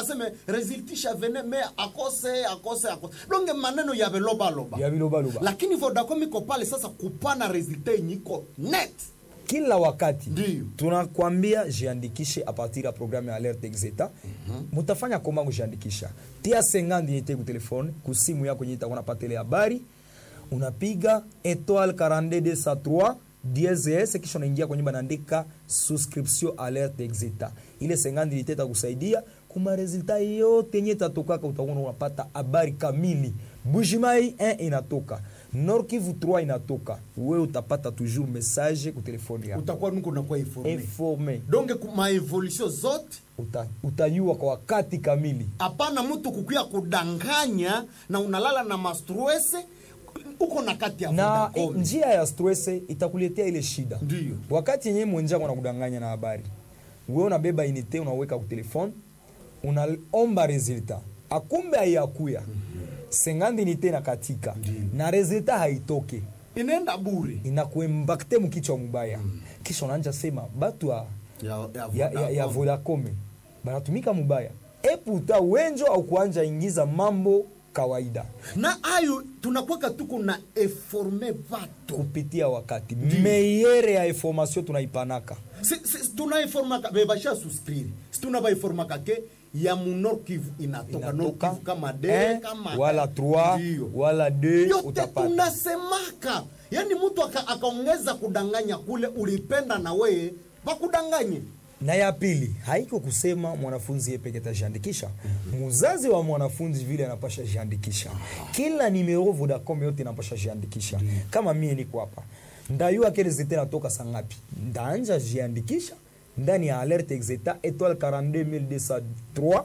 aseme resultisha vene me akose akose akose donge maneno ya velobaloba ya bilobaloba lakini vodacom iko pale sasa kupana resulta yenye iko net kila wakati Ndiyo. tunakwambia jiandikishe a partir ya programme ya alerte exeta mutafanya koma kujiandikisha tia 50 yete ku telefone ku simu yako yenye itakuwa napata ile habari unapiga étoile 42203 DSS kisha unaingia kwenye banaandika subscription alerte exeta ile 50 yete itakusaidia kuma resulta yote yenye itatokaka utakuwa unapata habari kamili Bujimai 1 inatoka Nord Kivu 3 inatoka wewe utapata toujours message ku telefone yako utakuwa nuko nakuwa informe informe donge ku- maevolution zote Uta, utajua kwa wakati kamili hapana mtu kukuya kudanganya na unalala na mastrese uko na kati ya na Vodacom. i- njia ya stress itakuletea ile shida Ndiyo. wakati yenyewe mwenzako anakudanganya na habari wewe unabeba inite unaweka ku telefone unaomba resultat akumbe haiyakuya sengandi inite na katika na resultat haitoke inaenda bure inakuembakte mkichwa mubaya kisha unaanja sema batu ya, ya, ya, ya, ya Vodacom. Vodacom banatumika mubaya eputa wenjo au kuanja ingiza mambo kawaida na ayo tunakwaka tuko na eforme vato kupitia wakati meyere ya information tunaipanaka Si- si- tunaiformaka bebasha suscrire si tunavaiformaka ke ya munor kivu inatoka nord inatoka kivu kama d un, kama wala 3 Ndiyo. wala 2 yote utapata tunasemaka yaani mtu aka- akaongeza kudanganya kule ulipenda na weye bakudanganye na ya pili haiko kusema mwanafunzi yeye peke tajiandikisha muzazi wa mwanafunzi vile anapasha jiandikisha kila nimero Vodacom yote inapasha jiandikisha kama mie niko hapa ndayua kele zete natoka sangapi ndaanja jiandikisha ndani ya alerte exeta étoile 42203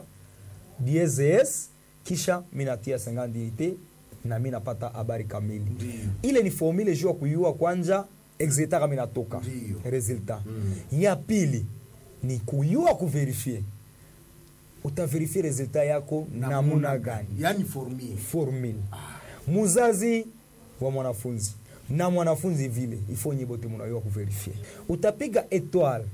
DSS kisha minatia 50 ite na mi napata habari kamili ile ni formule juu ya kuyua kwanja exeta kama inatoka Ndiyo. resultat ya pili ni kuyua kuverifie utaverifie resultat yako namuna gani yaani formie formule muzazi wa mwanafunzi na mwanafunzi vile ifo nye bote munayua kuverifie utapiga étoile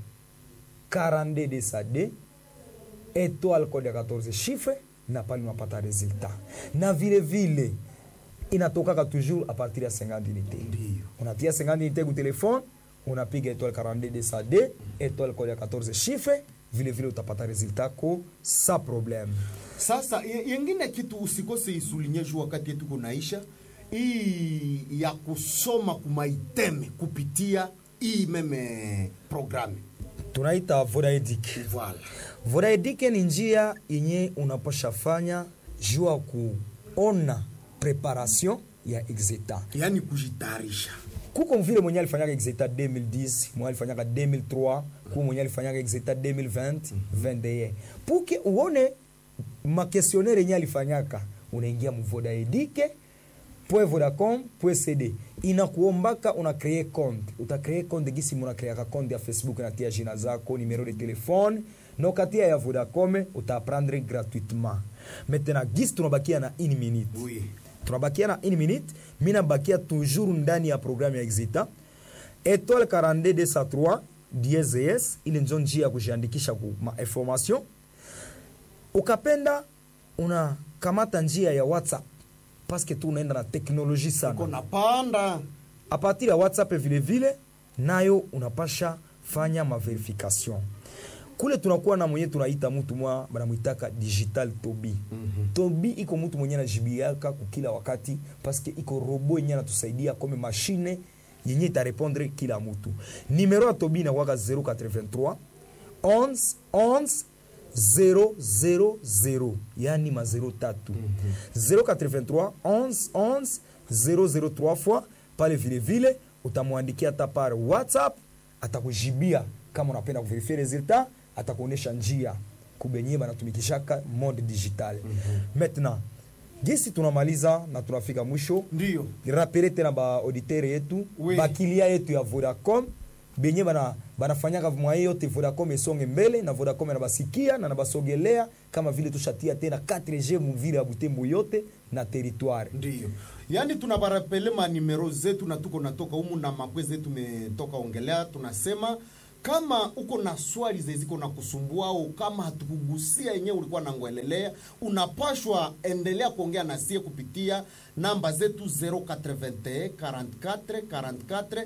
42 de sa d étoile code ya 14 chiffre na pale unapata resultat na vile vile inatokaka toujours a partir ya 50 unité Ndiyo. unatia 50 unité ku telefone unapiga étoile 42 de sa d étoile code ya 14 chiffre vile vile utapata resultat ko sa problème sasa ye- yengine kitu usikose isulinye juu wakati yetu kunaisha hii ya kusoma kumaiteme kupitia hii meme programe tunaita vodaedic voilà vodaedic ni njia yenye unaposha fanya juu ya kuona preparation ya exeta yaani kujitayarisha kuko vile mwenye alifanyaka exeta 2010 mwenye alifanyaka 2003 kuko mwenye alifanyaka exeta 2020 21 puke uone makestionnaire yenye alifanyaka unaingia muvodaedike vodacom cd inakuombaka una kree compte utakree compte gisi munakreaka compte ya facebook natia jina zako numero de telefone nokatia ya vodacom utaprendre gratuitement maintenant gisi tunabakia na une minute oui tunabakia na une minute mi nabakia toujours ndani ya programme ya exita étoile 42203 DSS ile njo njia ya kujiandikisha ku ma information ukapenda unakamata njia ya whatsapp paske tu unaenda na teknoloji sana kona panda a partir ya whatsapp vile vile nayo unapasha fanya maverification kule tunakuwa na mwenye tunaita mtu mwa banamwitaka digital tobi mm-hmm. tobi iko mtu mwenye anajibiaka kukila wakati paske iko robo yenye anatusaidia kome mashine yenye itarepondre kila mtu nimero ya tobi inakwaka 083 11 11 000 yani ma 0 tatu 083 11 11 003 fois pale vile vile utamwandikia hata par whatsapp atakujibia kama unapenda kuverifie resultat atakuonyesha njia kubenye banatumikishaka mode digital maintenant gisi tunamaliza na tunafika mwisho ndiyo rapele tena baauditere yetu Oui. bakilia yetu ya vodacom benye bana banafanyaka mwaye yote vodacom esonge mbele na vodacom anabasikia na nabasogelea kama vile tushatia tena 4g muvile ya butembo yote na territoire ndiyo yaani tunabarapele manimero zetu na tuko natoka humu na mapwe zetu tumetoka ongelea tunasema kama uko na swali zeziko na kusumbua au kama hatukugusia yenyewe ulikuwa nangoelelea unapashwa endelea kuongea na sie kupitia namba zetu 081 44 44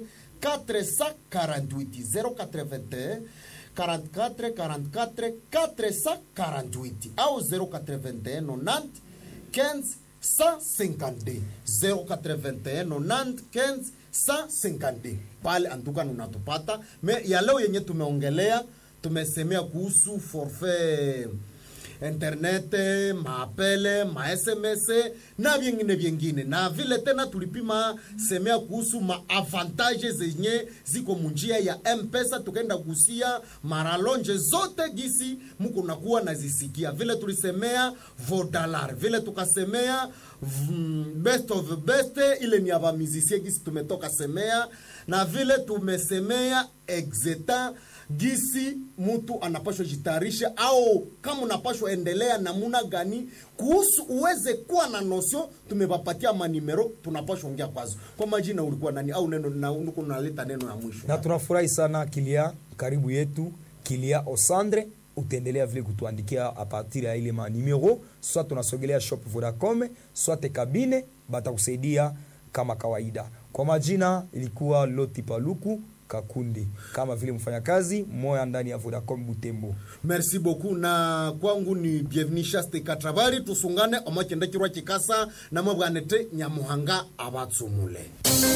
448 081 44 44 448 au 081 90 15 152 081 90 15 152 pale antuka unatupata me ya leo yenye tumeongelea tumesemea kuhusu forfait internet maapele masms na vyengine vyengine na vile tena tulipima semea kuhusu maavantage zenye ziko munjia ya mpesa tukaenda kusia maralonje zote gisi muko nakuwa nazisikia vile tulisemea vodalar vile tukasemea mm, best of the best ile ni avamizisie gisi tumetoka semea na vile tumesemea exeta gisi mtu anapashwa jitayarisha au kama unapashwa endelea namuna gani kuhusu uweze kuwa na nosio tumewapatia manimero tunapashwa ongea kwazo kwa majina ulikuwa nani au neno na uko unaleta neno ya mwisho na tunafurahi sana kilia karibu yetu kilia osandre utaendelea vile kutuandikia a partir ya ile manimero soit tunasogelea shop vodacom soit kabine batakusaidia kama kawaida kwa majina ilikuwa loti paluku kakundi kama vile mfanyakazi moya ndani ya vodacom butembo merci beaucoup na kwangu ni bienvenu shaste katravari tusungane omakende kirwa kikasa na mabwanete nyamuhanga abatsumule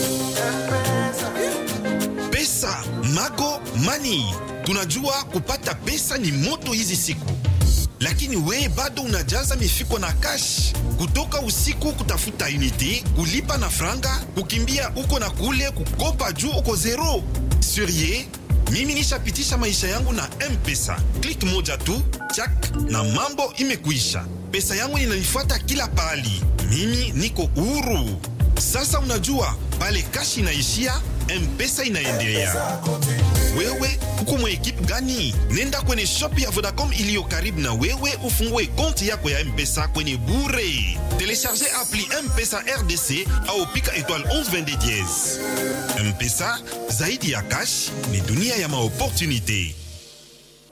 pesa mago mani tunajua kupata pesa ni moto hizi siku lakini we bado unajaza mifuko na kash kutoka usiku kutafuta unité kulipa na franga kukimbia uko na kule kukopa juu uko zero surie mimi nishapitisha maisha yangu na mpesa klik moja tu chak na mambo imekuisha pesa yangu inanifuata kila pahali mimi niko huru sasa unajua pale kashi inaishia mpesa inaendelea wewe uko mwa ekipe gani nenda kwenye shop ya vodacom iliyo karibu na wewe ufungue konti yako ya mpesa kwenye bure telecharge appli mpesa rdc au pika étoile 1122 mpesa zaidi ya cash ni dunia ya maopportunité